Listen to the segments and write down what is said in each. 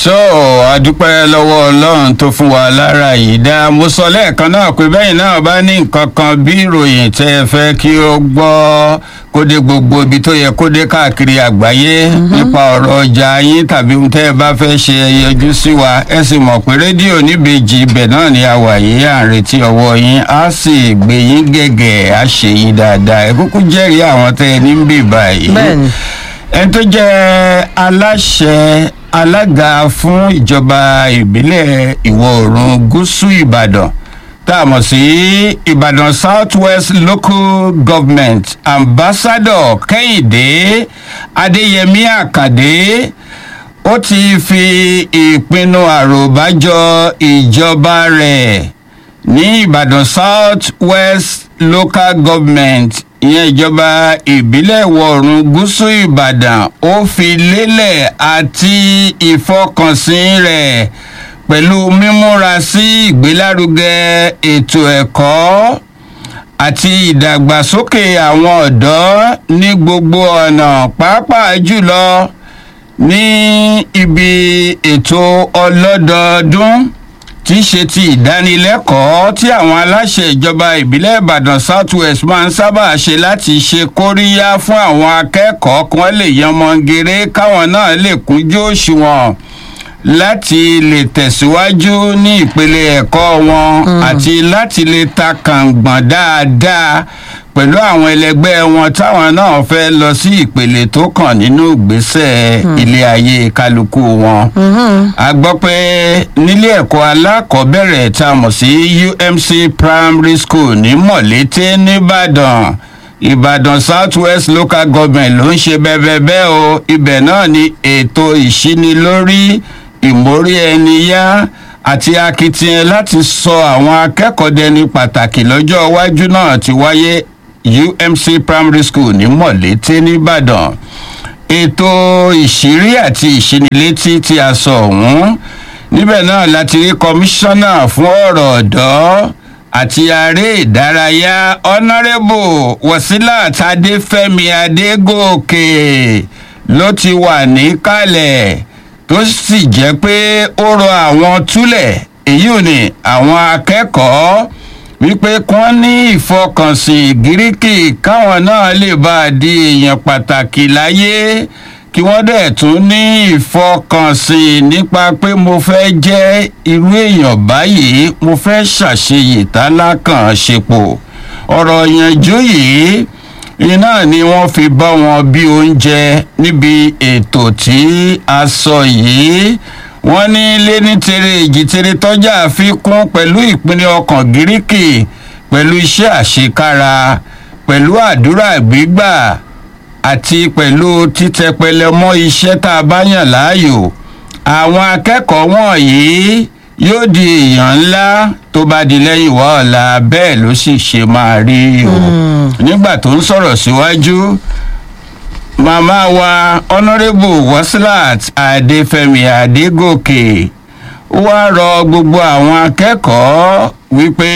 so adúpẹ́ lọ́wọ́ ọlọ́run tó fún wa lára yìí dá mo sọ lẹ́ẹ̀kan náà pé bẹ́yìn náà bá ní nǹkan kan bí ìròyìn tẹ́ ẹ fẹ́ kí ó gbọ́ kó dé gbogbo ibi tó yẹ kó dé káàkiri àgbáyé nípa ọ̀rọ̀ ọjà yín tàbí ohun tẹ́ ẹ bá fẹ́ ṣe ẹ yọjú sí wa ẹ sì mọ̀ pé rédíò níbejì ibẹ̀ náà ni a wà yìí à ń retí ọwọ́ yín á sì gbé yín gẹ̀gẹ̀ á ṣe yín dáadáa ẹ kúkú jẹ́rìí àwọn tẹ́ ẹ ní ń bì báyìí Bẹ́ẹ̀ni. ẹni tó jẹ́ aláṣẹ alága fún ìjọba ìbílẹ̀ ìwọ̀ oòrùn gúúsù ìbàdàn tá a mọ̀ sí ìbàdàn south west local government ambassador kẹ́hìndé adéyẹmí àkàndé ó ti fi ìpinnu àròbájọ ìjọba rẹ̀ ní ìbàdàn south west local government ìyẹn ìjọba ìbílẹ̀ ìwọ̀-oòrùn gúúsù ìbàdàn ó fi lélẹ̀ àti ìfọkànsìn rẹ̀ pẹ̀lú mímúra sí ìgbélárugẹ ètò ẹ̀kọ́ àti ìdàgbàsókè àwọn ọ̀dọ́ ní gbogbo ọ̀nà pàápàá jùlọ ní ibi ètò ọlọ́dọọdún tí í ṣe ti ìdánilẹ́kọ̀ọ́ tí àwọn aláṣẹ ìjọba ìbílẹ̀ ìbàdàn south west máa ń sábà ṣe láti ṣe kóríyá fún àwọn akẹ́kọ̀ọ́ kí wọ́n lè yanmọ́ngere káwọn náà lè kúnjú òṣùwọ̀n láti lè tẹ̀síwájú ní ìpele ẹ̀kọ́ wọn àti láti lè ta kàngbọ̀n dáadáa pẹ̀lú àwọn ẹlẹgbẹ́ wọn táwọn náà fẹ́ lọ sí ìpele tó kàn nínú ìgbésẹ̀ ilé ayé kálukú wọn. a gbọ́ pé nílé ẹ̀kọ́ alákọ̀ọ́bẹ̀rẹ̀ tá a mọ̀ sí umc primary school ní mọ̀lété nìbàdàn ìbàdàn south west local government ló ń ṣe bẹ́ẹ̀ bẹ́ẹ̀ o ibẹ̀ náà ni ètò ìṣínilórí ìmórí ẹni yá àti akitiyan láti sọ àwọn akẹ́kọ̀ọ́ dẹni pàtàkì lọ́jọ́ iwájú náà ti wáyé umc primary school ní mọ̀lété nìbàdàn ètò ìṣírí àti ìṣínilétí tí a sọ ọ̀hún níbẹ̀ náà láti rí kọmíṣánná fún ọ̀rọ̀ ọ̀dọ́ àti aré ìdárayá ọ̀nàrẹ́bù wasilat adéfẹ́mi adégòkè ló ti wà níkàlẹ̀ tó sì jẹ́ pé ó rọ àwọn túlẹ̀ èyí ò ní àwọn akẹ́kọ̀ọ́ wípé kí wọ́n ní ìfọkànsìn gíríkì káwọn náà lè bá a di èèyàn pàtàkì láyé kí wọ́n dẹ̀ tún ní ìfọkànsìn nípa pé mo fẹ́ jẹ́ irú èèyàn báyìí mo fẹ́ ṣàṣeyè tálákàn ṣepò ọ̀rọ̀ ìyànjú yìí iná ni wọ́n fi bá wọn bí oúnjẹ níbi ètò tí a sọ yìí wọ́n ní lẹ́ni tere èjìtere tọ́jà àfikún pẹ̀lú ìpínlẹ̀ ọkàn gíríkì pẹ̀lú iṣẹ́ àṣekára pẹ̀lú àdúrà gbígbà àti pẹ̀lú títẹpẹlẹ mọ́ iṣẹ́ tá a bá yàn láàyò àwọn akẹ́kọ̀ọ́ wọ̀nyí yóò di èèyàn ńlá tó bá di lẹ́yìn wá ọ̀la bẹ́ẹ̀ ló sì ṣe máa rí o nígbà tó ń sọ̀rọ̀ síwájú màmá wa honourable wasilat adéfẹ́mi adégòkè wá rọ gbogbo àwọn akẹ́kọ̀ọ́ wípé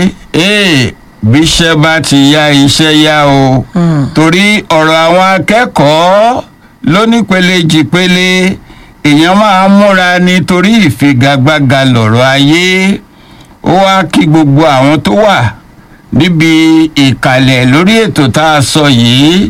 ee bíṣẹ́ bá ti yá iṣẹ́ yá o torí ọ̀rọ̀ àwọn akẹ́kọ̀ọ́ lónípele jìpele èèyàn máa múra nítorí ìfigagbága lọ̀rọ̀ ayé ó wá kí gbogbo àwọn tó wà níbi ìkàlẹ̀ lórí ètò tá a sọ yìí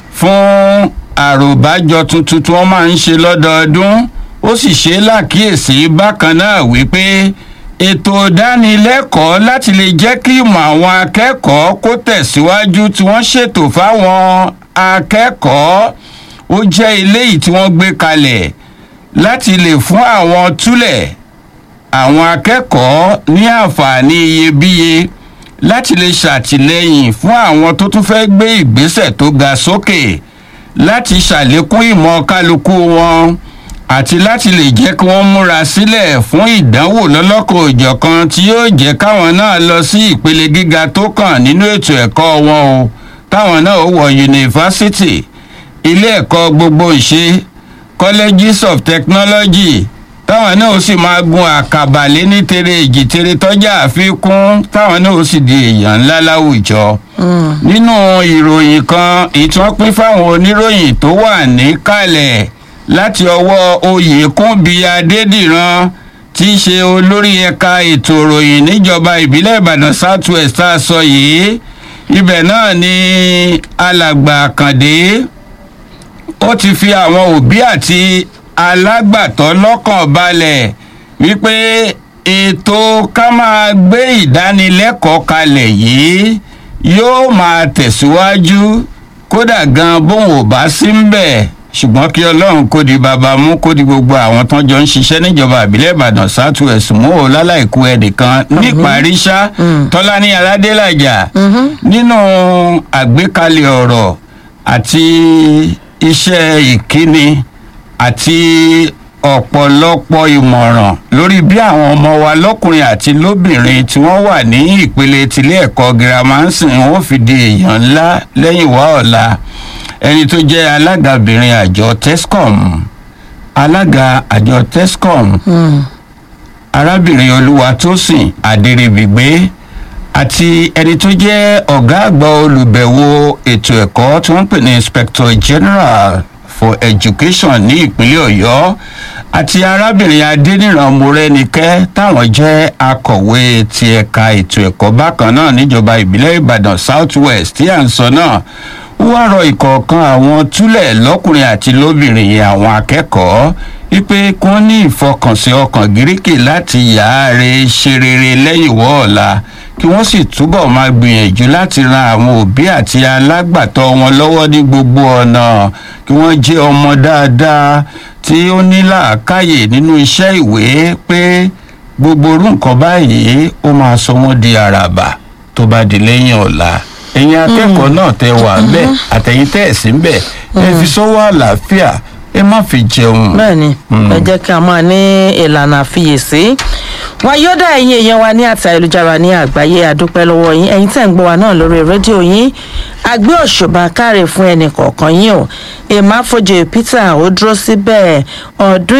fún àròbájọ tuntun tí wọ́n máa ń ṣe lọ́dọọdún ó sì ṣe lákìyèsí bákan náà wípé ètò ìdánilẹ́kọ̀ọ́ láti lè jẹ́ kí ìmọ̀ àwọn akẹ́kọ̀ọ́ kó tẹ̀síwájú tí wọ́n ṣètò fáwọn akẹ́kọ̀ọ́ ó jẹ́ eléyìí tí wọ́n gbé kalẹ̀ láti lè fún àwọn túlẹ̀ àwọn akẹ́kọ̀ọ́ ní àǹfààní iyebíye láti lè ṣàtìlẹ́yìn fún àwọn tó tún fẹ́ gbé ìgbésẹ̀ tó ga sókè láti ṣàlékún ìmọ̀ kálukú wọn àti láti lè jẹ́ kí wọ́n múra sílẹ̀ fún ìdánwò lọ́lọ́kan òjọ̀kan tí yóò jẹ́ káwọn náà lọ sí ìpele gíga tó kàn nínú ètò ẹ̀kọ́ wọn o táwọn náà ó wọ yunifásitì ilé ẹ̀kọ́ gbogbo ìṣe colleges of technology táwọn náà ó sì máa gun àkàbà lé ní tere èjì tere tọ́jà àfikún táwọn náà ó sì di èèyàn ńlá láwùjọ. nínú ìròyìn kan èyí tí wọ́n pín fáwọn oníròyìn tó wà níkàlẹ̀ láti ọwọ́ oyèkúnbi adédìran tí í ṣe olórí ẹ̀ka ètò ìròyìn níjọba ìbílẹ̀ ìbàdàn south west tá a sọ yìí ibẹ̀ náà ni alàgbà àkàndé ó ti fi àwọn òbí àti alágbàtọ́ lọ́kàn balẹ̀ wípé ètò ká máa gbé ìdánilẹ́kọ̀ọ́ kalẹ̀ yìí yóò máa tẹ̀síwájú kódà gan bóun ò bá sí ń bẹ̀ ṣùgbọ́n kí ọlọ́run kó di bàbá mú kó di gbogbo àwọn tán jọ ń ṣiṣẹ́ níjọba àbílẹ̀ ìbàdàn south west mú o láláìkú ẹnìkan níparí ṣá tọ́lání aládélàjà nínú àgbékalẹ̀ ọ̀rọ̀ àti iṣẹ́ ìkíni àti ọ̀pọ̀lọpọ̀ ìmọ̀ràn lórí bí àwọn ọmọ wa lọ́kùnrin àti lóbìnrin tí wọ́n wà ní ìpele tilé ẹ̀kọ́ girama ń sìn wọ́n fi di èèyàn ńlá lẹ́yìn wá ọ̀la ẹni tó jẹ́ alágabìnrin àjọ tescom alága àjọ tescom arábìnrin olúwatósìn adèrèbìgbé àti ẹni tó jẹ́ ọ̀gá àgbà olùbẹ̀wò ètò ẹ̀kọ́ tí wọ́n ń pè ní inspector general for education ní ìpínlẹ̀ ọ̀yọ́ àti arábìnrin adéníran morẹ́nikẹ́ táwọn jẹ́ akọ̀wé ti ẹ̀ka ètò ẹ̀kọ́ bákan náà níjọba ìbílẹ̀ ìbàdàn south west tí à ń sọ náà wọ́n rọ ìkọ̀ọ̀kan àwọn túlẹ̀ lọ́kùnrin àti lóbìnrin yẹn àwọn akẹ́kọ̀ọ́ wípé kí wọ́n ní ìfọkànsìn ọkàn gíríkì láti yááre ṣe rere lẹ́yìn wọ́ọ̀la kí wọ́n sì túbọ̀ máa gbìyànjú láti ran àwọn òbí àti alágbàtọ́ wọn lọ́wọ́ ní gbogbo ọ̀nà kí wọ́n jẹ́ ọmọ dáadáa tí ó ní làákàyè nínú iṣẹ́ ìwé pé gbogbo orú nǹkan báyìí ó máa sọ wọ́n di àràbà tó bá di lẹ́yìn ọ̀la ẹ̀yin akẹ́kọ̀ọ́ náà tẹ wà ńbẹ̀ àtẹ̀yìn tẹ̀ ẹ̀ sí ńbẹ̀ ẹ fi sọ́wọ́ àlàáfíà ẹ má fi jẹun. bẹ́ẹ̀ni ẹ jẹ́ kí a máa ní ìlànà àfiyèsí wọn yóò dá ẹ̀yin èèyàn wa ní àti ayélujára ní àgbáyé àdúpẹ́ lọ́wọ́ yín ẹ̀yin tẹ̀ ń gbọ́ wa náà lórí rédíò yín àgbé òṣùbà káre fún ẹnì kọ̀ọ̀kan yín o èèmà fojú peter ó dúró síbẹ̀ ọdún